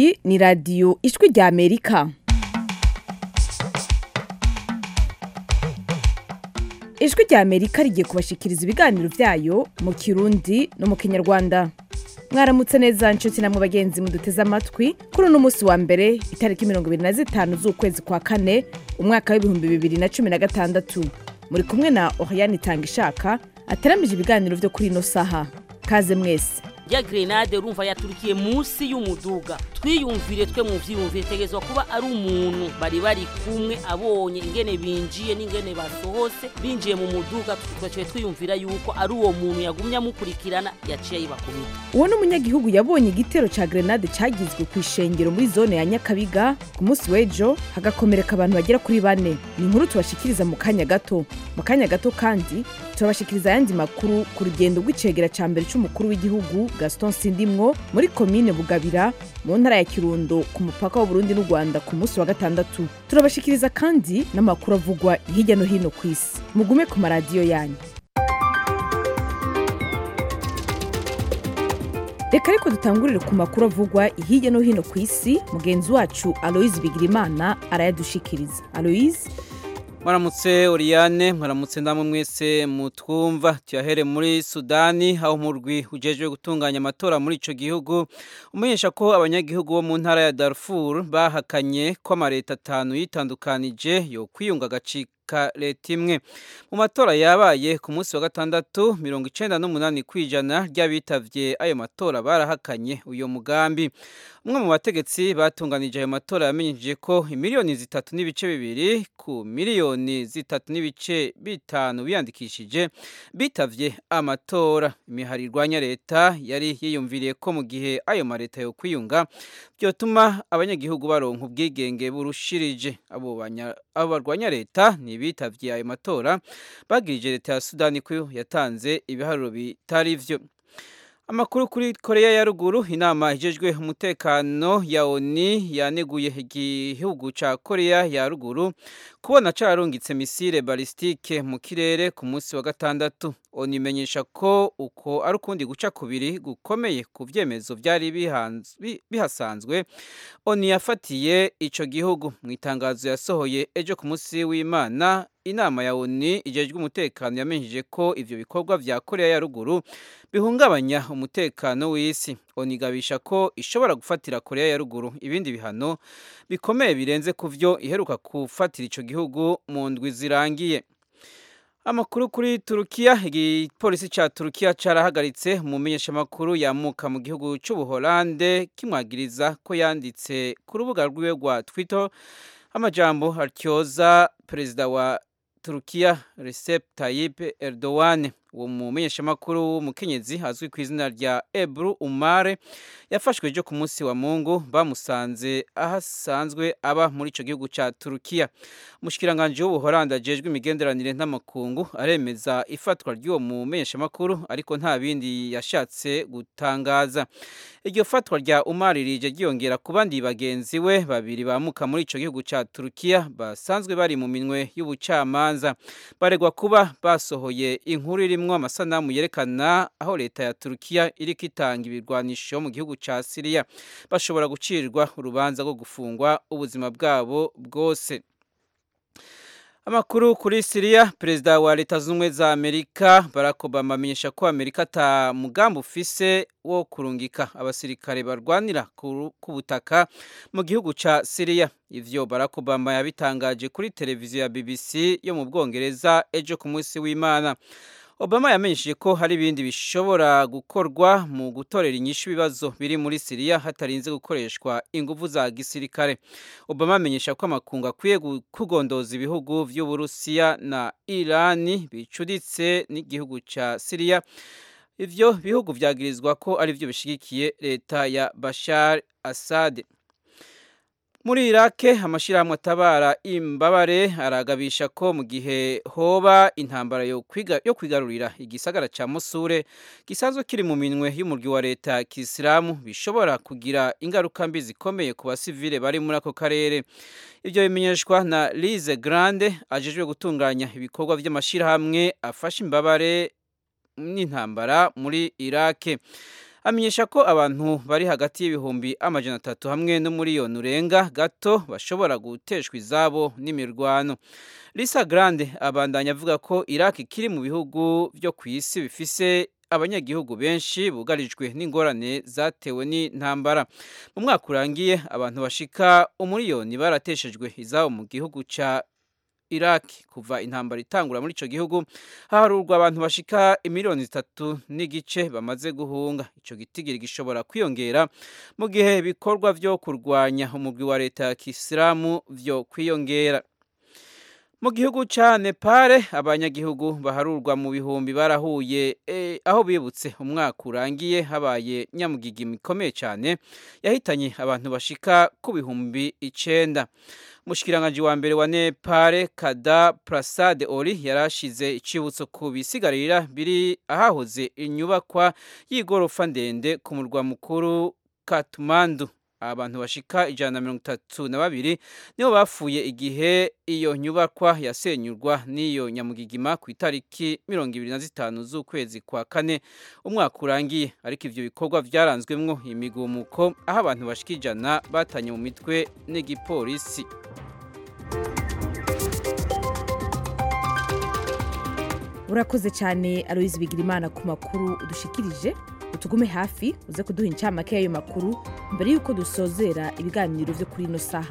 iyi ni radiyo ijwi rya amerika ijwi rya amerika rigiye kubashikiriza ibiganiro byayo mu kirundi no mu kinyarwanda mwaramutse neza nshuti namwe bagenzi muduteze amatwi kuri uno munsi wa mbere itariki mirongo ibiri na zitanu z'ukwezi kwa kane umwaka w'ibihumbi bibiri na cumi na gatandatu muri kumwe na oriyani itanga ishaka ateramije ibiganiro byo kuri ino saha kaze mwese ya grenade urumva yaturikiye munsi y'umuduga twiyumvire twe mu vyiyumvire tegezwa kuba ari umuntu bari bari kumwe abonye ingene binjiye n'ingene basohose binjiye mu muduga twaciye twiyumvira yuko ari uwo muntu yagumye amukurikirana yaciye yibakubita uwo ni umunyagihugu yabonye igitero ca grenade cagizwe ku ishengero muri zone ya nyakabiga ku munsi w'ejo hagakomereka abantu bagera kuri bane ni inkuru tubashikiriza mu kanya gato mu kanya gato kandi turabashikiriza ayandi makuru ku rugendo rw'icegera ca mbere c'umukuru w'igihugu gaston sindimwo muri komine bugabira mu ntara ya kirundo ku mupaka w'uburundi n'u rwanda ku munsi wa gatandatu turabashikiriza kandi n'amakuru avugwa hirya no hino ku isi mugume ku maradiyo yanyu reka ariko dutangurire ku makuru avugwa hirya no hino ku isi mugenzi wacu aloise bigirimana arayadushikiriza aloise mwaramutse Oriane mwaramutse ndamwe mwese mutwumva tuyahere muri Sudani aho umurwi ujejwe gutunganya amatora muri ico gihugu umenyesha ko abanyagihugu bo mu ntara ya Darfur bahakanye ko amareta atanu yitandukanije yo kwiyunga agacika leta imwe mu matora yabaye ku munsi wa gatandatu mirongo icenda n'umunani kw'ijana ry'abitavye ayo matora barahakanye uyo mugambi umwe mu bategetsi batunganije ayo matora yamenyesheje ko imiliyoni zitatu n'ibice bibiri ku miliyoni zitatu n'ibice bitanu biyandikishije bitavye amatora imihari irwanya leta yari yiyumviriye ko mu gihe ayo mareta yo kwiyunga byotuma abanyagihugu baronka ubwigenge burushirije abo barwanya leta ntibitavye ayo matora bagirije leta ya sudani ko yatanze ibiharuro bitari vyo amakuru kuri koreya ya ruguru inama ijejwe umutekano ya oni yaneguye igihugu ca koreya ya ruguru kubona cararungitse misile balistike mu kirere ku munsi wa gatandatu oni imenyesha ko uko ari ukundi guca kubiri gukomeye ku vyemezo vyari bihasanzwe oni yafatiye ico gihugu mu itangazo yasohoye ejo ku munsi w'imana inama ya oni ijejwe umutekano yamenyesheje ko ivyo bikorwa vya koreya ya ruguru bihungabanya umutekano w'isi oni igabisha ko ishobora gufatira koreya ya ruguru ibindi bihano bikomeye birenze ku vyo iheruka gufatira ico gihugu mu ndwi zirangiye amakuru kuri turukiya igipolisi ca turukiya carahagaritse umumenyeshamakuru yamuka mu gihugu c'ubuholande kimwagiriza ko yanditse ku rubuga rwiwe rwa twitter amajambo atyoza perezida wa turukiya recep tayyip erdogan uwo mumenyeshamakuru w'umukenyezi azwi ku izina rya ebru umare yafashwe ejo ku munsi wa mungu bamusanze aho asanzwe aba muri ico gihugu ca turukiya umushikiranganji w'ubuholandi ajejwe imigenderanire n'amakungu aremeza ifatwa ry'uwo mumenyeshamakuru ariko nta bindi yashatse gutangaza iryo fatwa rya umari rije ryiyongera ku bandi bagenzi we babiri bamuka muri ico gihugu ca turukiya basanzwe bari mu minwe y'ubucamanza baregwa kuba basohoye inkuru irimwo amasanamu yerekana aho leta ya turukiya iriko itanga ibirwanisho mu gihugu ca siriya bashobora gucirirwa urubanza rwo gufungwa ubuzima bwabo bwose amakuru kuri siriya perezida wa leta z'ubumwe za amerika barack obama amenyesha ko amerika ata mugambi ufise wo kurungika abasirikare barwanira ku butaka mu gihugu ca siriya ivyo barack obama yabitangaje kuri televiziyo ya bbc yo mu bwongereza ejo ku munsi w'imana obama yamenyesheje ko hari ibindi bishobora gukorwa mu gutorera inyishu ibibazo biri muri siriya hatarinze gukoreshwa inguvu za gisirikare obama amenyesha ko amakungu akwiye kugondoza ibihugu vy'uburusiya na irani bicuditse n'igihugu ca siriya ivyo bihugu vyagirizwa ko ari vyo bishigikiye leta ya bashar assad muri irake amashyirahamwe atabara imbabare aragabisha ko mu gihe hoba intambara yo kwigarurira igisagara cya musure gisanzwe kiri mu minwe y'umurwi wa leta ya kisilamu bishobora kugira ingaruka mbi zikomeye ku basivile bari muri ako karere ibyo bimenyeshwa na lize grande ajejwe gutunganya ibikorwa by'amashyirahamwe afasha imbabare n'intambara muri irake amenyesha ko abantu bari hagati y'ibihumbi amajana atatu hamwe n'umuriyoni urenga gato bashobora guteshwa izabo n'imirwano Lisa Grande abandanya avuga ko Iraq kiri mu bihugu byo ku isi bifise abanyagihugu benshi bugarijwe n'ingorane zatewe n'intambara mu mwaka urangiye abantu bashika umuriyoni barateshejwe izabo mu gihugu ca Iraq kuva intambara itangura muri ico gihugu haharurwa abantu bashika imiliyoni zitatu n'igice bamaze guhunga ico gitigiri gishobora kwiyongera mu gihe ibikorwa vyo kurwanya umugwi wa leta ya Kisilamu vyo kwiyongera mu gihugu ca Nepal abanyagihugu baharurwa mu bihumbi barahuye eh, aho bibutse umwaka urangiye habaye nyamugigi mikomeye cyane yahitanye abantu bashika ku bihumbi icenda Mushikiranganje wa mbere wa Nepal Kada Prasad Ori yarashize icibutso ku bisigarira biri ahahoze inyubakwa y'igorofa ndende ku murwa mukuru Kathmandu abantu bashika ijana na mirongo itatu na babiri nibo bapfuye igihe iyo nyubakwa yasenyurwa n'iyo nyamugigima ku itariki mirongo ibiri na zitanu z'ukwezi kwa kane umwaka urangiye ariko ivyo bikorwa vyaranzwemwo imigumuko aho abantu bashika ijana batanye mu mitwe n'igipolisi urakoze cyane aloyizi bigirimana ku makuru udushikirije utugume hafi uze kuduha incamake y'ayo makuru mbere y'uko dusozera ibiganiro byo kuri ino saha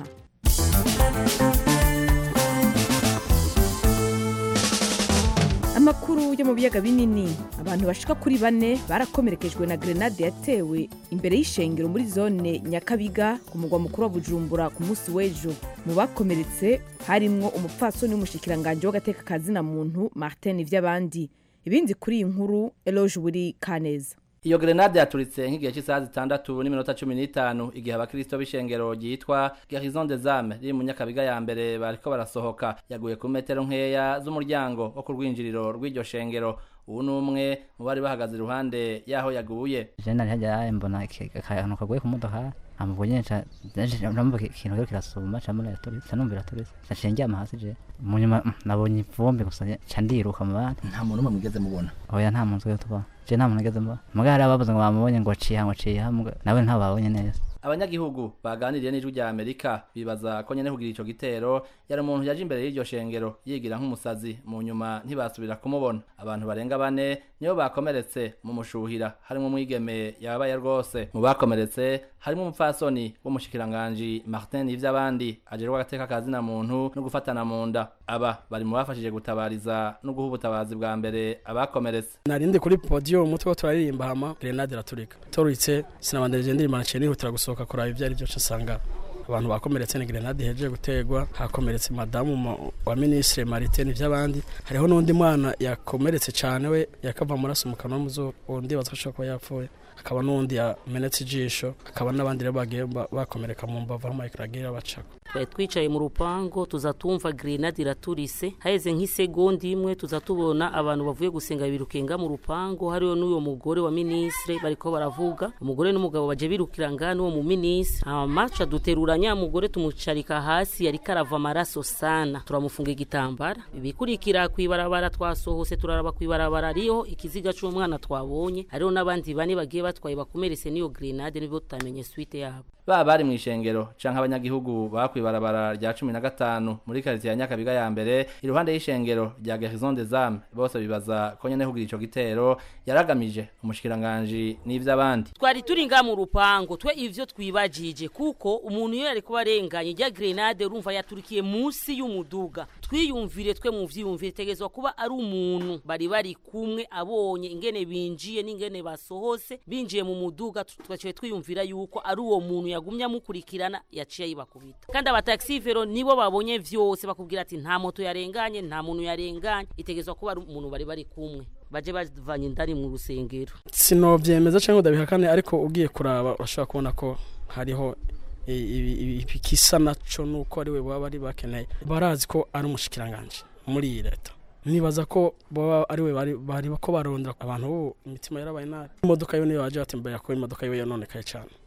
amakuru yo mu biyaga binini abantu bashika kuri bane barakomerekejwe na grenade yatewe imbere y'ishengero muri zone nyakabiga ku mugwa mukuru wa bujumbura ku munsi w'ejo mu bakomeretse harimwo umupfasoni w'umushikiranganje w'agateka kazina muntu martin ivy'abandi ibindi kuri iyi nkuru eloge buri kaneza iyo grenade yaturitse nk'igihe cy'isaha zitandatu n'iminota cumi n'itanu igihe abakristo b'ishengero ryitwa garison des âmes riri mu nyakabiga ya mbere bariko barasohoka yaguye ku metero nkeya z'umuryango wo ku rwinjiriro rw'iryo shengero ubu ni umwe mu bari bahagaze iruhande y'aho yaguye jena ntihajya mbona akantu kaguye ku modoka amubonye namubona ikintu rero kirasuma camura yaturitse canumva iraturitse naciye ndyama hasi je mu nyuma nabonye ivumbi gusa ca ndiruka mu bandi nta muntu umwe mugeze mubona oya nta muntu twari tuba je nta muntu nigeze mbona muga hari abavuze ngo bamubonye ngo ciha ngo ciha nawe ntabwo babonye neza abanyagihugu baganiriye n'ijwi rya amerika bibaza ko nyene kugira ico gitero yari umuntu yaje imbere y'iryo shengero yigira nk'umusazi mu nyuma ntibasubira kumubona abantu barenga bane nibo bakomeretse mu mushuhira harimo umwigeme yababaye rwose mu bakomeretse harimo umupfasoni w'umushikiranganji martin ivy'abandi ajerwa agateka kazina muntu no gufatana mu nda aba bari mu bafashije gutabariza no guha ubutabazi bwa mbere abakomeretse narindi kuri podium umutwe wo turaririmba hama grenade iraturika turitse sinabandanije ndirimba naciye nihutira gusohoka kuraba ivyo ari byo nsanga abantu bakomeretse ni grenade ihejeje gutegwa hakomeretse madamu wa ministre Martin vy'abandi hariho n'undi mwana yakomeretse cane we yakava amaraso mu kanwa muzo undi bazashobora kuba yapfuye hakaba n'undi yamenetse ijisho hakaba n'abandi rero bagiye bakomereka mu mbavu aho Mike Ragira bacako twari twicaye mu rupango tuza tumva grenade iraturise haheze nk'isegonda imwe tuza tubona abantu bavuye gusenga birukenga mu rupango hariho n'uyo mugore wa ministre bariko baravuga umugore n'umugabo baje birukira ngano uwo mu ministre amaca duterura nya mugore tumucarika hasi yari karava amaraso sana turamufunga igitambara ibikurikira kwibarabara twasohose turaraba kwibarabara ariho ikiziga c'umwana twabonye hariho n'abandi bane bagiye batwaye bakomeretse n'iyo grenade nibyo tutamenye suite yabo baba bari mu ishengero canke abanyagihugu bakwibarabara rya cumi na gatanu muri karitiye ya nyakabiga ya mbere iruhande y'ishengero rya garison des âmes bose bibaza ko nyene kugira ico gitero yaragamije umushikiranganji n'ivy'abandi twari turi nga mu rupango twe ivyo twibajije kuko umuntu iyo yariko barenganye rya grenade urumva yaturikiye munsi y'umuduga twiyumvire twe mu vyiyumvire tegezwa kuba ari umuntu bari bari kumwe abonye ingene binjiye n'ingene basohose binjiye mu muduga twaciye twiyumvira yuko ari uwo muntu yagumye amukurikirana yaciye yibakubita kandi abataxivero nibo babonye vyose bakubwira ati nta moto yarenganye nta muntu yarenganye itegezwa kuba ari umuntu bari bari kumwe baje bavanye indani mu rusengero sinovyemeza canke udabihakane ariko ugiye kuraba urashobora kubona ko hariho ikisa naco nuko ari we baba bari bakeneye barazi ko ari umushikiranganje muri iyi leta nibaza ko baba ari we bari ko barondera abantu ubu imitima yarabaye nabi imodoka yo niyo baje batembera ko imodoka yo yononekaye cyane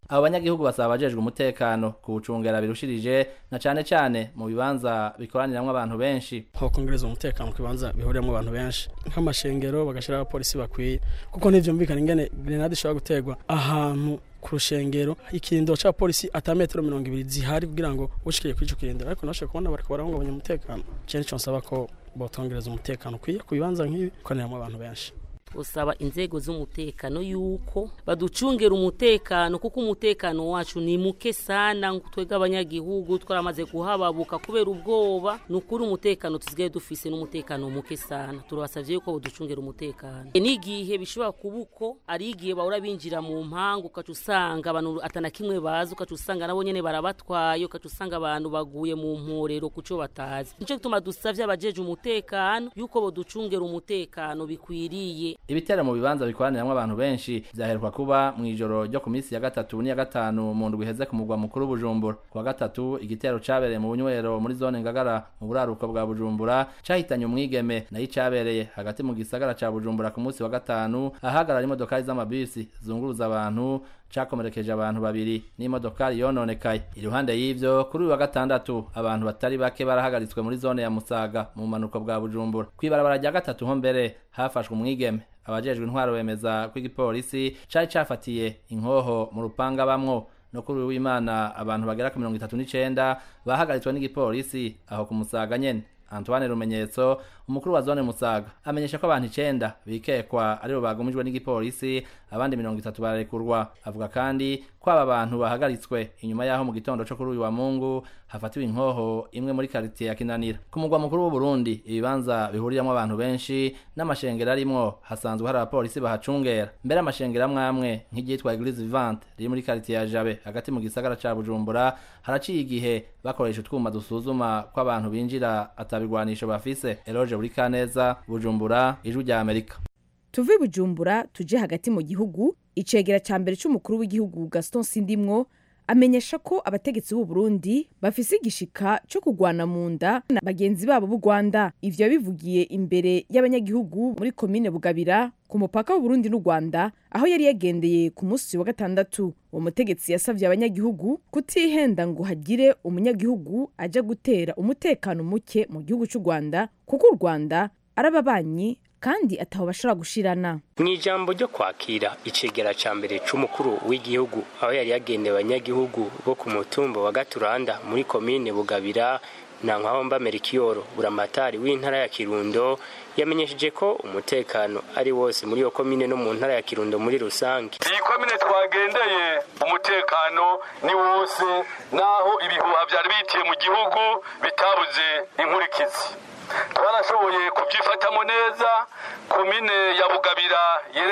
abo banyagihugu basaba abajejwe umutekano kuwucungera birushirije na cane cane mu bibanza bikoraniramwo abantu benshi hokongereza umutekano ku bibanza bihuriyemo abantu benshi nk'amashengero bagashiraho abapolisi bakwiye kuko ntivyumvikana ingene grenade ishobora guterwa ahantu ku rushengero ikirindiro ca polisi ata metero mirongo ibiri zihari kugira ngo ushikire kuri ico kirindiro ariko nashobora kubona bariko barahungabanya umutekano cene nico nsaba ko botongereza umutekano ukwiye ku bibanza nk'ibi gukoraniramwo abantu benshi usaba inzego z'umutekano yuko baducungera umutekano kuko umutekano wacu ni muke sana twebwe abanyagihugu twaramaze kuhababuka kubera ubwoba ni ukuri umutekano tusigaye dufise n'umutekano muke sana turabasavye yuko baducungera umutekano n'igihe bishobora kuba uko ari igihe bahora binjira mu mpangu ukaca usanga abantu atana kimwe bazi ukaca usanga nabo nyene barabatwaye ukaca usanga abantu baguye mu mporero kuco batazi nico gituma dusavye abajeje umutekano yuko boducungera umutekano bikwiriye ibitero mu bibanza bikoraniramwo abantu benshi vyaheruka kuba mw'ijoro ryo ku minsi ya gatatu n'iya gatanu mu ndwi iheze ku mugwa mukuru Bujumbura ku wa gatatu igitero cabereye mu bunywero muri zone Ngagara mu buraruko bwa Bujumbura cahitanye umwigeme nayo cabereye hagati mu gisagara ca Bujumbura ku munsi wa gatanu ahagarara imodokari z'amabisi zunguruza abantu cakomerekeje abantu babiri n'imodokari yononekaye iruhande y'ivyo kuri uyu wa gatandatu abantu batari bake barahagaritswe muri zone ya Musaga mu manuko bwa Bujumbura kwibarabara rya gatatu ho mbere hafashwe umwigeme abajejwe intwaro bemeza ko igipolisi cari cafatiye inkoho mu rupanga bamwo no kuri w'imana abantu bagera ku mirongo itatu n'icenda bahagaritswe n'igipolisi aho ku Musaga nyene Antoine Rumenyetso umukuru wa zone Musaga amenyesha ko abantu icenda bikekwa aribo bagumijwe n'igipolisi abandi mirongo itatu bararekurwa avuga kandi ko aba bantu bahagaritswe inyuma yaho mu gitondo co kuri uyu wa Mungu hafatiwe inkoho imwe muri quartier ya Kinanira ku mugwa mukuru w'u Burundi ibibanza bihuriramwo abantu benshi n'amashengero arimwo hasanzwe hari abapolisi bahacungera mbere amashengero amwe amwe nk'iryitwa Eglise Vivante riri muri quartier ya Jabe hagati mu gisagara ca Bujumbura haraciye igihe bakoresha utwuma dusuzuma ko abantu binjira atabigwanisho bafise Eloge Burikaneza Bujumbura ijwi rya Amerika tuve bujumbura tuje hagati mu gihugu icegera ca mbere c'umukuru w'igihugu gaston sindimwo amenyesha ko abategetsi b'u Burundi bafise igishika co kugwana mu nda na bagenzi babo b'u Rwanda ivyo yabivugiye imbere y'abanyagihugu muri komine Bugabira ku mupaka w'u Burundi n'u Rwanda aho yari yagendeye ku munsi wa gatandatu uwo mutegetsi yasavye abanyagihugu kutihenda ngo hagire umunyagihugu aja gutera umutekano muke mu gihugu c'u Rwanda kuko u Rwanda ari ababanyi kandi ataho bashobora gushirana mu ijambo ryo kwakira icegera ca mbere c'umukuru w'igihugu aho yari yagendewe abanyagihugu bo ku mutumba wa gaturanda muri komine bugabira na nkahomba merikiyoro buramatari w'intara ya kirundo yamenyesheje ko umutekano ari wose muri iyo komine no mu ntara ya kirundo muri rusange iyi komine twagendeye umutekano ni wose naho ibihuha vyari bitiye mu gihugu bitabuze inkurikizi twarashoboye kubyifatamo neza komine ya bugabira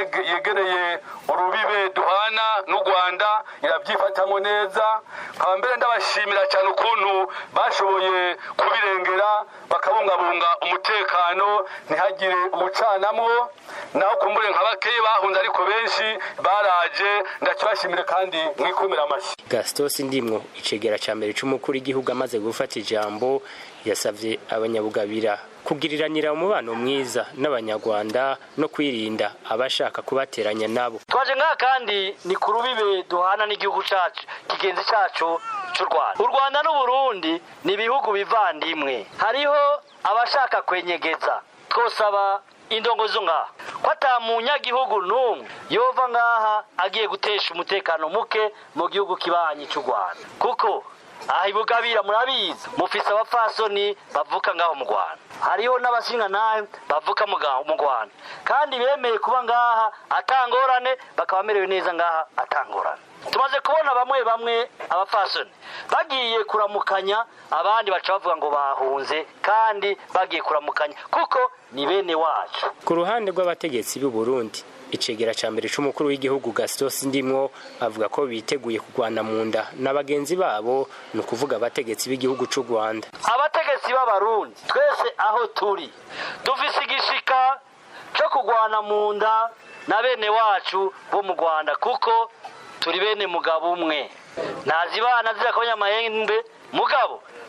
yegereye urubibe duhana n'u rwanda irabyifatamo neza nkaba mbere ndabashimira cyane ukuntu bashoboye kubirengera bakabungabunga umutekano ntihagire ubucanamwo naho kumbure nka bakeyi bahunze ariko benshi baraje ndakibashimire kandi mwikomera amashyi gastos ndimwo icegera ca mbere c'umukuru w'igihugu amaze gufata ijambo yasavye abanyabugabira kugiriranira umubano mwiza n'abanyarwanda no kwirinda abashaka kubateranya nabo twaje ngaha kandi ni ku rubibe duhana n'igihugu cacu kigenzi cacu c'u rwanda u rwanda n'uburundi ni ibihugu bivandimwe hariho abashaka kwenyegeza twosaba indongo zo ngaha ko ata munyagihugu n'umwe yova ngaha agiye gutesha umutekano muke mu gihugu kibanyi c'u rwanda kuko aha ibugabira murabizi mufise abapfasoni bavuka ngaho mu rwanda hariho n'abashinga nawe bavuka mu rwanda kandi bemeye kuba ngaha atangorane bakaba bamerewe neza ngaha atangorane tumaze kubona bamwe bamwe abapfasoni bagiye kuramukanya abandi baca bavuga ngo bahunze kandi bagiye kuramukanya kuko ni bene wacu ku ruhande rw'abategetsi b'u Burundi icegera ca mbere c'umukuru w'igihugu Gastos Ndimwo avuga ko biteguye kugwana mu nda na bagenzi babo ni ukuvuga abategetsi b'igihugu c'u Rwanda abategetsi b'abarundi twese aho turi dufise igishika co kugwana mu nda na bene wacu bo mu Rwanda kuko turi bene mugabo umwe ntazibana zira kabanya amahembe mugabo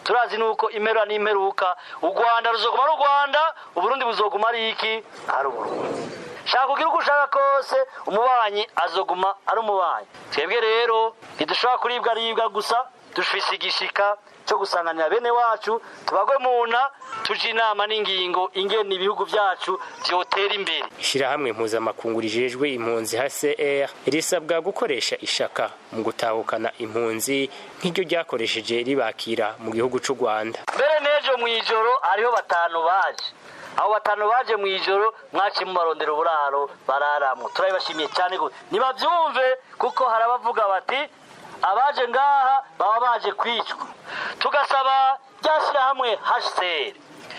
turazi nuko impera n'imperuka u rwanda ruzoguma ari u rwanda uburundi buzoguma ari iki ari uburundi shaka ugira uko ushaka kose umubanyi azoguma ari umubanyi twebwe rero ntidushobora kuribwa aribwa gusa dufise igishika cyo gusanganira bene wacu tubagwe mu nda tuje inama n'ingingo ingena ibihugu byacu byotera imbere ishyirahamwe mpuzamakungu rijejwe impunzi hcr risabwa gukoresha ishaka mu gutahukana impunzi nk'iryo ryakoresheje ribakira mu gihugu cy'u rwanda mbere n'ejo mu ijoro hariho batanu baje abo batanu baje mu ijoro mwaciye mubarondera uburaro bararamwo turabibashimiye cyane gose nibabyumve kuko hari abavuga bati abaje ngaha baba baje kwicwa tugasaba ryashyirahamwe hcr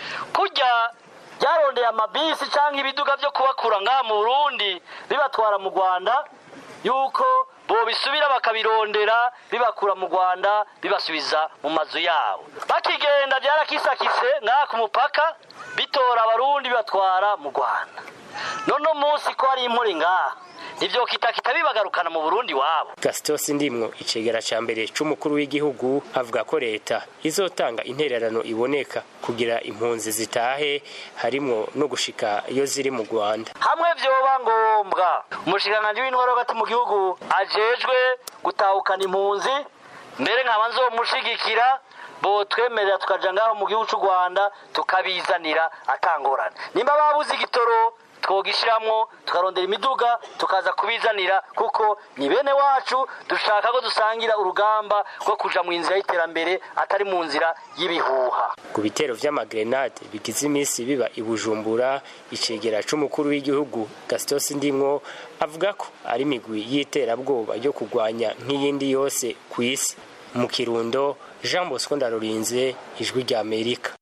kurya ryarondeye amabisi cyangwa ibiduga byo kubakura ngaha mu burundi bibatwara mu rwanda yuko bobisubira bakabirondera bibakura mu rwanda bibasubiza mu mazu yabo bakigenda byarakisakise ngaha ku mupaka bitora abarundi bibatwara mu rwanda none umunsi ko hari impore ngaha ivyo kitakita bibagarukana mu burundi wabo gastos ndimwo icegera ca mbere c'umukuru w'igihugu avuga ko leta izotanga intererano iboneka kugira impunzi zitahe harimwo no gushika iyo ziri mu rwanda hamwe vyoba ngombwa umushikiranganji w'intwaro hagati mu gihugu ajejwe gutahukana impunzi mbere nkaba nzomushigikira botwemerera tukaja ngaho mu gihugu c'u rwanda tukabizanira atangorane nimba babuze igitoro twogishiramwo tukarondera imiduga tukaza kubizanira kuko ni bene wacu dushaka ko dusangira urugamba rwo kuja mu nzira y'iterambere atari mu nzira y'ibihuha ku bitero vy'amagrenade bigize iminsi biba i bujumbura icegera c'umukuru w'igihugu gastos ndimwo avuga ko ari imigwi y'iterabwoba yo kurwanya nk'iyindi yose ku isi mu kirundo jean bosco ndarurinze ijwi rya amerika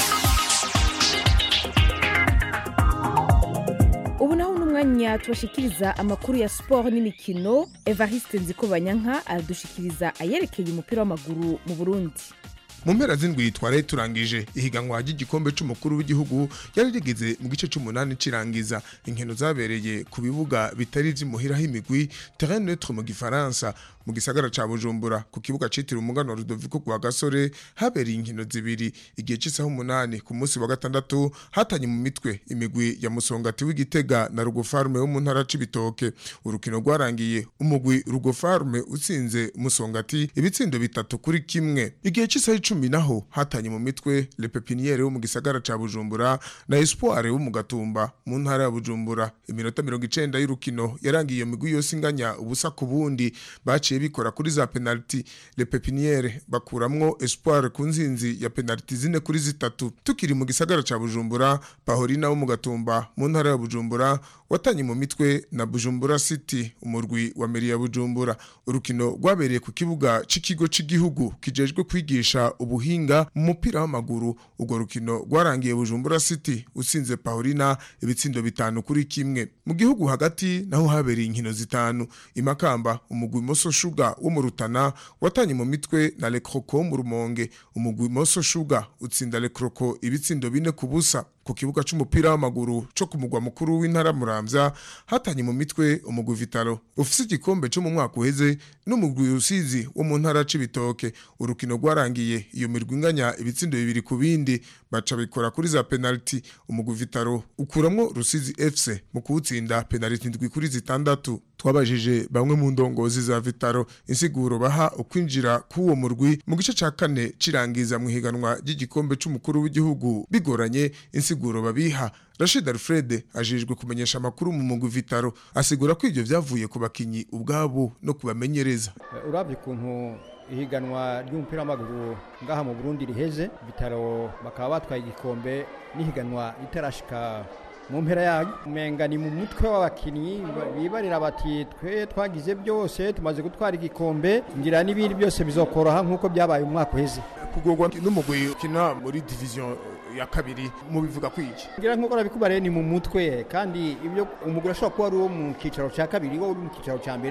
ubu naho n'umwanya tubashikiriza amakuru ya siporo n'imikino evariste nzikobanyanka aradushikiriza ayerekeye umupira w'amaguru mu burundi mu mpera z'indwi twaraye turangije ihiganwa ry'igikombe c'umukuru w'igihugu yari rigeze mu gice c'umunani cirangiza inkino zabereye ku bibuga bitari ivy'imuhiraho imigwi terrain neutre mu gifaransa mu gisagara ca bujumbura ku kibuga citiriwe umuganwa rudoviko kwa gasore habereye inkino zibiri igihe c'isaha umunani ku munsi wa gatandatu hatanye mu mitwe imigwi ya musongati w'igitega na rugofarme wo mu ntara c'ibitoke urukino rwarangiye umugwi rugofarme utsinze musongati ibitsindo bitatu kuri kimwe igihe c'isaha icumi naho hatanye mu mitwe le pepiniere wo mu gisagara ca bujumbura na espoir wo mu gatumba mu ntara ya bujumbura iminota mirongo icenda y'urukino yarangiye iyo migwi yose inganya ubusa ku bundi baciye bikora kuri za penaliti le pepiniere bakuramwo espoir ku nzinzi ya penaliti zine kuri zitatu tukiri mu gisagara ca bujumbura pahorina wo mu gatumba mu ntara ya bujumbura watanye mu mitwe na bujumbura city umurwi wa meri ya bujumbura urukino rwabereye ku kibuga c'ikigo c'igihugu kijejwe kwigisha ubuhinga mu mupira w'amaguru urwo rukino rwarangiye bujumbura city utsinze pahorina ibitsindo bitanu kuri kimwe mu gihugu hagati naho habereye inkino zitanu imakamba umugwi moso shuga wo mu rutana watanye mu mitwe na lekroko wo mu rumonge umugwi moso shuga utsinda lekroko ibitsindo bine ku busa ku kibuga c'umupira w'amaguru co ku mugwa mukuru w'intara muramvya hatanye mu mitwe umugwi vitalo ufise igikombe co mu mwaka uheze n'umugwi rusizi wo mu ntara c'ibitoke urukino rwarangiye iyo mirwi inganya ibitsindo bibiri ku bindi baca bikora kuri za penaliti umugwi vitalo ukuramwo rusizi fc mu kuwutsinda penaliti ndwi kuri zitandatu twabajije bamwe mu ndongozi za vitaro insiguro baha ukwinjira k'uwo murwi mu gice ca kane cirangiza mu higanwa ry'igikombe c'umukuru w'igihugu bigoranye insiguro babiha Rashid Alfred ajejwe kumenyesha amakuru mu mugwi Vitaro asigura ko ivyo vyavuye ku bakinyi ubwabo no kubamenyereza urabye ukuntu ihiganwa ry'umupira w'amaguru ngaha mu Burundi riheze Vitaro bakaba batwaye igikombe n'ihiganwa ritarashika mu mpera yayo umenga ni mu mutwe w'abakinnyi bibarira bati twe twagize byose tumaze gutwara igikombe ngira n'ibindi byose bizokoroha nk'uko byabaye umwaka uheze kugorwa n'umugwi ukina muri division ya kabiri mubivuga kwiki ngira nk'uko nabikubariye ni mu mutwe kandi ibyo umugwi ashobora kuba ari uwo mu cyicaro cya kabiri wo uri mu cyicaro cya mbere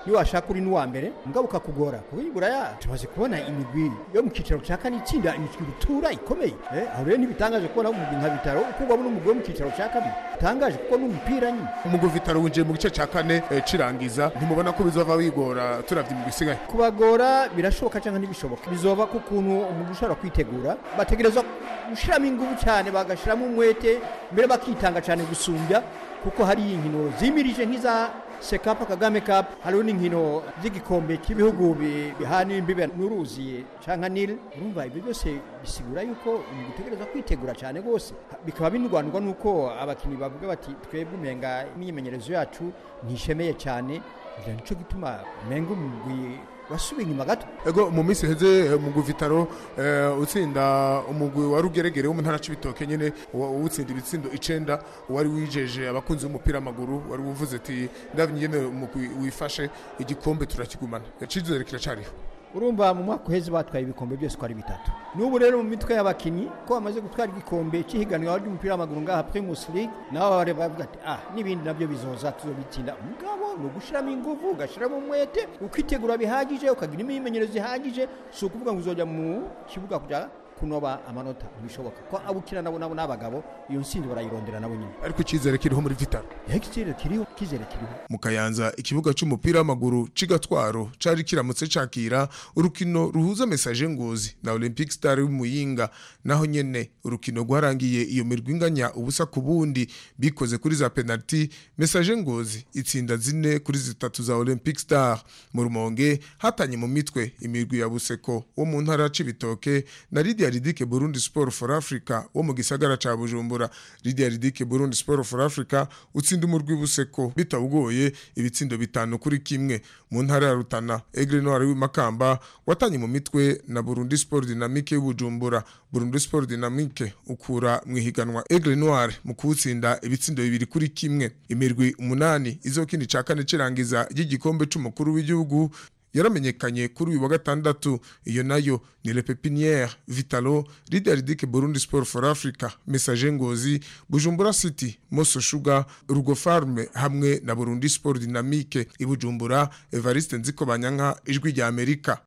niyo washaka uri n'uwa mbere mugabo ukakugora kuko iburaya tumaze kubona imigwi yo mu kicaro cya kane itsinda imigwi rutura ikomeye eh, aho rero ntibitangaje kubona umugwi nka bitaro ukurwamo n'umugwi wo mu kicaro cya kabiri bitangaje kuko n'umupira nyine umugwi vitaro winjiye mu gice cya kane eh, cirangiza ntimubona ko bizova bigora turavye imigwi isigaye kubagora birashoboka cyangwa ntibishoboka bizoba ku kuntu umuntu ushobora kwitegura bategerezwa gushyiramo ingufu cyane bagashyiramo umwete mbere bakitanga cyane gusumbya kuko hari inkino zimirije nk'iza sekapa kagame cup hariho n'inkino z'igikombe cy'ibihugu bi- bihana imbibe n'uruzi cyangwa nil urumva ibyo byose bisigura yuko umuntu utegereza kwitegura cyane rwose bikaba binurwanirwa n'uko abakinnyi bavuga bati twebwe umenga imyimenyerezo yacu ntishemeye cyane ibyo nicyo gituma umenga umugwi wasubiye inyuma gato ego mu minsi heze eh, umugwi vitaro eh, utsinda umugwi wa rugeregere wo mu ntara c'ibitoke nyene wa- utsinda ibitsindo icenda wari wijeje abakunzi b'umupira w'amaguru wari uvuze ati ndabye ingene umugwi wifashe igikombe turakigumana icizere kiracariho urumva mu mwaka uheze batwaye ibikombe byose uko ari bitatu n'ubu rero mu mitwe y'abakinnyi ko bamaze gutwara igikombe cy'ihiganwa ry'umupira w'amaguru ngaha primus league nabo bari bavuga ati ah n'ibindi nabyo bizoza tuzobitsinda mugabo ni ugushyiramo ingufu ugashyiramo umwete ukitegura bihagije ukagira imyimenyerezo ihagije si ukuvuga ngo uzojya mu kibuga kujya kunoba amanota ntibishoboka ko abo ukina nabo nabo n'abagabo iyo ntsinzi barayirondera nabo nyine ariko icizere kiriho muri vitaro reka ikizere kiriho ikizere kiriho mu kayanza ikibuga c'umupira w'amaguru c'igatwaro cari kiramutse cakira urukino ruhuza mesaje ngozi na olympic star y'umuyinga naho nyene urukino rwarangiye iyo mirwi inganya ubusa ku bundi bikoze kuri za penalty mesaje ngozi itsinda zine kuri zitatu za olympic star mu rumonge hatanye mu mitwe imirwi ya buseko wo mu ntara ya cibitoke na lidia ridike burundi sport for africa wo mu gisagara ca bujumbura lidia ridike burundi sport for africa utsinda umurwi buseko bitawugoye ibitsindo bitanu kuri kimwe mu ntara ya rutana egre noir w'imakamba watanye mu mitwe na burundi sport dynamique y'ubujumbura burundi sport dynamique ukura mu ihiganwa egre noir mu kuwutsinda ibitsindo bibiri kuri kimwe imirwi umunani izokina ica kane cirangiza ry'igikombe c'umukuru w'igihugu yaramenyekanye kuri uyu wa gatandatu iyo nayo ni le pepiniere vitalo lideridike burundi sport for africa message ngozi bujumbura city moso shuga rugo farme hamwe na burundi sport dynamique ibujumbura evariste nziko banyanka ijwi rya amerika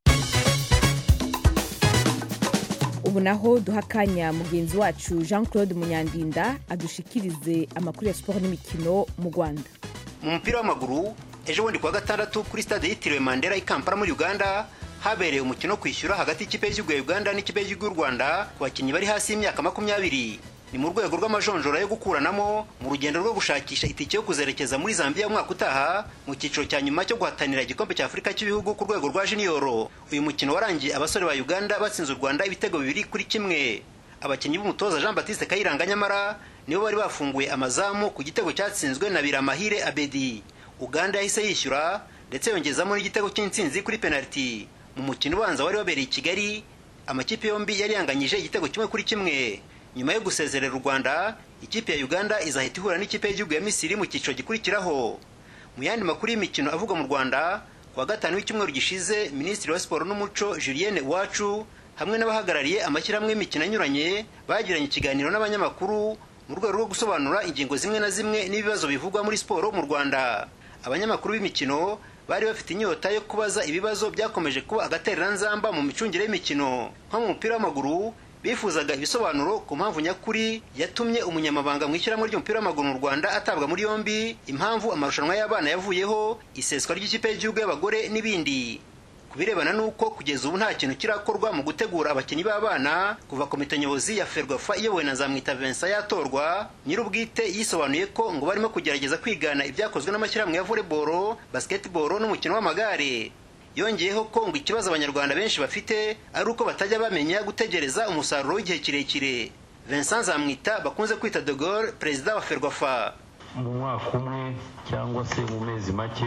ubu naho duha akanya mugenzi wacu jean claude munyandinda adushikirize amakuru ya siporo n'imikino mu rwanda mu mupira w'amaguru ejo bundi kuwa gatandatu kuri stade yitiriwe mandela i kampala muri uganda habereye umukino wo kwishyura hagati y'ikipe y'igihugu ya uganda n'ikipe y'igihugu y'u rwanda ku bakinnyi bari hasi y'imyaka makumyabiri ni mu rwego rw'amajonjora yo gukuranamo mu rugendo rwo gushakisha itike yo kuzerekeza muri zambia umwaka utaha mu cyiciro cya nyuma cyo guhatanira igikombe cya afurika cy'ibihugu ku rwego rwa jiniyoro uyu mukino warangiye abasore ba uganda batsinze u rwanda ibitego bibiri kuri kimwe abakinnyi b'umutoza jean batiste kayiranga nyamara nibo bari bafunguye amazamu ku gitego cyatsinzwe na biramahire abedi uganda yahise yishyura ndetse yongezamo n'igitego cy'intsinzi kuri penaliti mu mukino ubanza wari wabereye i kigali amakipe yombi yari yanganyije igitego kimwe kuri kimwe nyuma yo gusezerera u rwanda ikipe ya uganda izahita ihura n'ikipe y'igihugu ya misiri mu cyiciro gikurikiraho mu yandi makuru y'imikino avugwa mu rwanda kuwa gatanu w'icyumweru gishize minisitiri wa siporo n'umuco julienne iwacu hamwe n'abahagarariye amashyirahamwe y'imikino anyuranye bagiranye ikiganiro n'abanyamakuru mu rwego rwo gusobanura ingingo zimwe na zimwe n'ibibazo bivugwa muri siporo mu rwanda abanyamakuru b'imikino bari bafite inyota yo kubaza ibibazo byakomeje kuba agatereranzamba mu micungire y'imikino nko mu mupira w'amaguru bifuzaga ibisobanuro ku mpamvu nyakuri yatumye umunyamabanga mu ishyirahamwe ry'umupira w'amaguru mu rwanda atabwa muri yombi impamvu amarushanwa y'abana yavuyeho iseswa ry'ikipe y'igihugu y'abagore n'ibindi ku birebana n'uko kugeza ubu nta kintu kirakorwa mu gutegura abakinnyi b'abana kuva komite nyobozi ya ferwafa iyobowe na nzamwita vincent yatorwa nyir'ubwite yisobanuye ko ngo barimo kugerageza kwigana ibyakozwe n'amashyirahamwe ya volleyball basketball n'umukino w'amagare yongeyeho ko ngo ikibazo abanyarwanda benshi bafite ari uko batajya bamenya gutegereza umusaruro w'igihe kirekire vincent nzamwita bakunze kwita de Gaulle perezida wa ferwafa mu mwaka umwe cyangwa se mu mezi make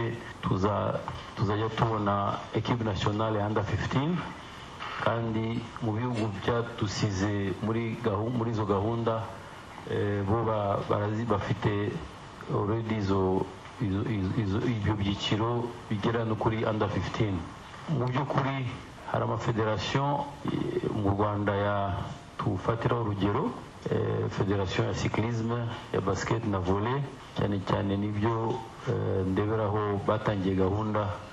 tuzajya tubona ekipe nasiyonale ya 15 kandi mu bihugu byadusize muri izo gahunda bo bafite already izo ibyo byiciro bigera no kuri under 15 mu by'ukuri hari amafederasiyo mu rwanda ya tufatiraho urugero federasiyo ya sikirizme ya basiketi na vole cyane cyane nibyo ndeberaho batangiye gahunda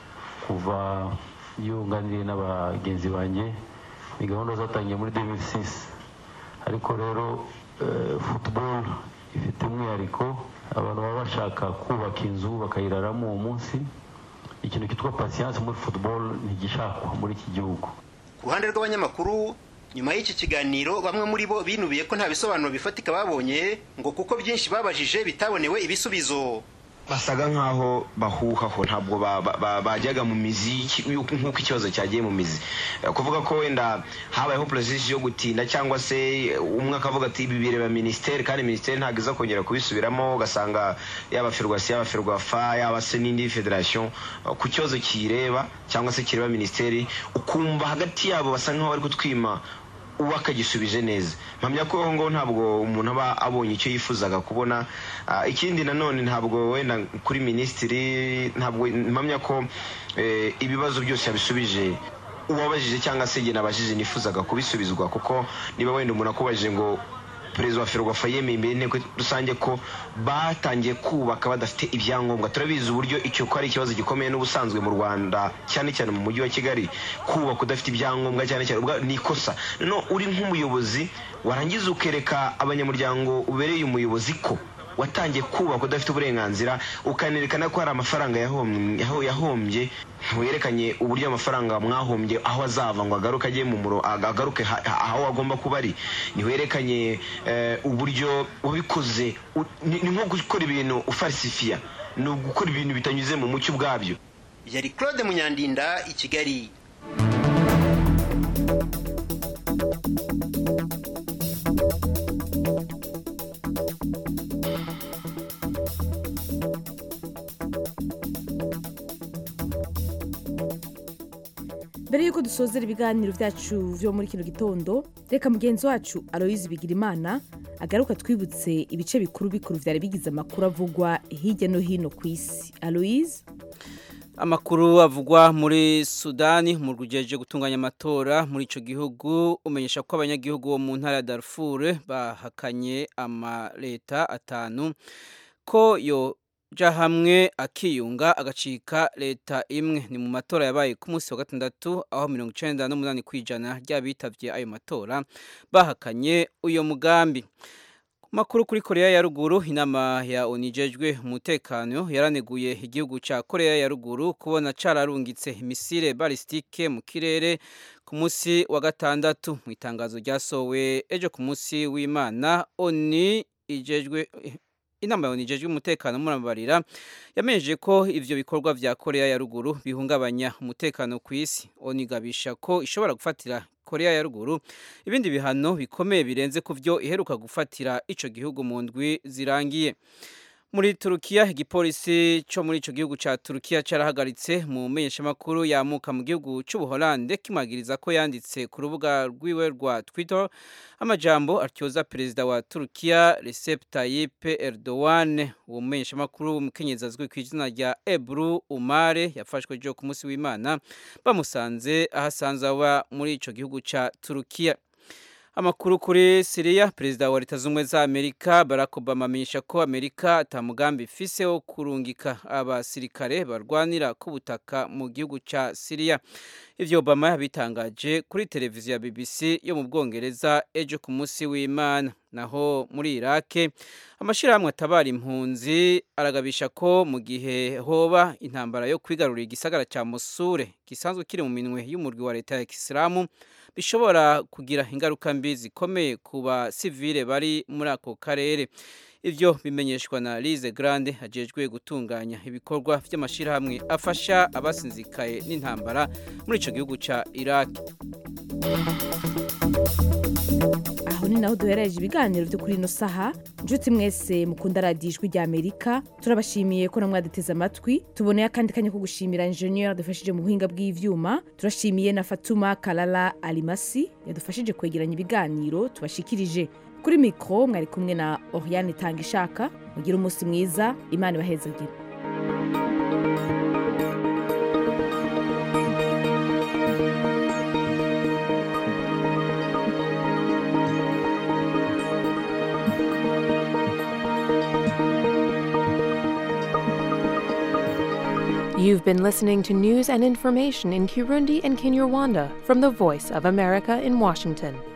kuva yunganiye n'abagenzi banjye ni gahunda zatangiye muri 2006 ariko rero eh, football ifite umwihariko abantu baba bashaka kubaka inzu bakayiraramo uwo munsi ikintu cyitwa patience muri football ntigishakwa muri iki gihugu ku ruhande rw'abanyamakuru nyuma y'iki kiganiro bamwe muri bo binubiye ko nta bisobanuro bifatika babonye ngo kuko byinshi babajije bitabonewe ibisubizo basaga nkaho bahuhaho ntabwo ba- ba- ba- bajyaga mu mizi y'iki- y'uko- nk'uko ikibazo cyagiye mu mizi Eh, kuvuga ko wenda habayeho porosesi yo gutinda cyangwa se eh, umwe akavuga ati ibi bireba minisiteri kandi minisiteri ntabwo iza kongera kubisubiramo ugasanga yaba ferwasi yaba ferwafa yaba se n'indi federasiyo eh, ku kibazo kireba cyangwa se kireba minisiteri ukumva hagati yabo basa nkaho bari kutwima uwo akagisubije neza mpamya ko ngo ntabwo umuntu aba abonye icyo yifuzaga kubona Ah, ikindi nanone ntabwo wenda kuri minisitiri ntabwo mpamya ko eh, ibibazo byose yabisubije uwabajije cyangwa se jye nabajije nifuzaga kubisubizwa kuko niba wenda umuntu akubajije ngo perezida wa ferwafa yemeye imbere y'inteko rusange ko batangiye kubaka badafite ibyangombwa turabizi uburyo icyo ko ari ikibazo gikomeye n'ubusanzwe mu rwanda cyane cyane mu mujyi wa kigali kubaka udafite ibyangombwa cyane cyane ubwa- ni ikosa noneho uri nk'umuyobozi warangiza ukereka abanyamuryango ubereye umuyobozi ko watangiye kubaka udafite uburenganzira ukanerekana ko hari amafaranga yahom- yaho- yahombye ntiwerekanye uburyo amafaranga mwahombye aho azava ngo agaruke ajye mu muro ag- agaruke ha- ha- aho agomba kuba ari ntiwerekanye eh, uburyo wabikoze u- ni ni nko gukora ibintu ufarisifiya ni ugukora ibintu bitanyuze mu mucyo ubwabyo yari claude munyandinda i kigali mbere y'uko dusozera ibiganiro byacu byo muri kino gitondo reka mugenzi wacu aloyizi bigirimana agaruka twibutse ibice bikuru bikuru byari bigize amakuru avugwa hirya no hino ku isi aloyizi Amakuru avugwa muri Sudani mu rugejeje gutunganya amatora muri ico gihugu umenyesha ko abanyagihugu bo mu ntara ya Darfur bahakanye amaleta atanu ko yo ja hamwe akiyunga agacika leta imwe ni mu matora yabaye ku munsi wa gatandatu aho mirongo icenda n'umunani kwijana ry'abitavye ayo matora bahakanye uyo mugambi Makuru kuri Korea ya ruguru inama ya onijejwe umutekano yaraneguye igihugu ca Korea ya ruguru kubona cararungitse imisile balistike mu kirere ku munsi wa gatandatu mu itangazo ryasowe ejo ku munsi w'Imana oni ijejwe inama ya onijejwe umutekano murabarira yamenyeje ko ivyo bikorwa vya Korea ya ruguru bihungabanya umutekano ku isi onigabisha ko ishobora gufatira Korea ya ruguru ibindi bihano bikomeye birenze ku byo iheruka gufatira ico gihugu mu ndwi zirangiye muri Turukiya igipolisi cyo muri ico gihugu ca Turukiya carahagaritse mu menyeshamakuru yamuka mu gihugu c'Ubuholande kimagiriza ko yanditse ku rubuga rwiwe rwa Twitter amajambo atyoza perezida wa Turukiya Recep Tayyip Erdogan uwo menyeshamakuru umukenyezi azwi ku izina rya Ebru Umare yafashwe jo ku munsi w'Imana bamusanze ahasanzwe aba muri ico gihugu ca Turukiya Amakuru kuri Syria Perezida wa Leta Zumwe za Amerika Barack Obama amenyesha ko Amerika atamugambi ifise wo kurungika abasirikare barwanira ku butaka mu gihugu ca Syria. Ivyo Obama yabitangaje kuri televiziyo ya BBC yo mu Bwongereza ejo ku munsi w'Imana. Naho muri Iraq amashirahamwe atabara impunzi aragabisha ko mu gihe hoba intambara yo kwigarurira igisagara ca Mosul gisanzwe kiri mu minwe y'umurwi wa leta ya Islamu bishobora kugira ingaruka mbi zikomeye ku basivile bari muri ako karere ivyo bimenyeshwa na Lize Grande ajejwe gutunganya ibikorwa vy'amashirahamwe afasha abasinzikaye n'intambara muri ico gihugu ca Iraq aho ni naho duhereje ibiganiro byo kuri ino saha inshuti mwese mukunda radiyo ijwi rya amerika turabashimiye ko namwe mwaduteze amatwi tuboneye akandi kanya ko gushimira injeniyeri yadufashije mu buhinga bw'ivyuma turashimiye na fatuma karara arimasi yadufashije kwegeranya ibiganiro tubashikirije kuri mikoro mwari kumwe na oriane itanga ishaka mugire umunsi mwiza imana ibahezagire You've been listening to news and information in Kirundi and Kinyarwanda from the Voice of America in Washington.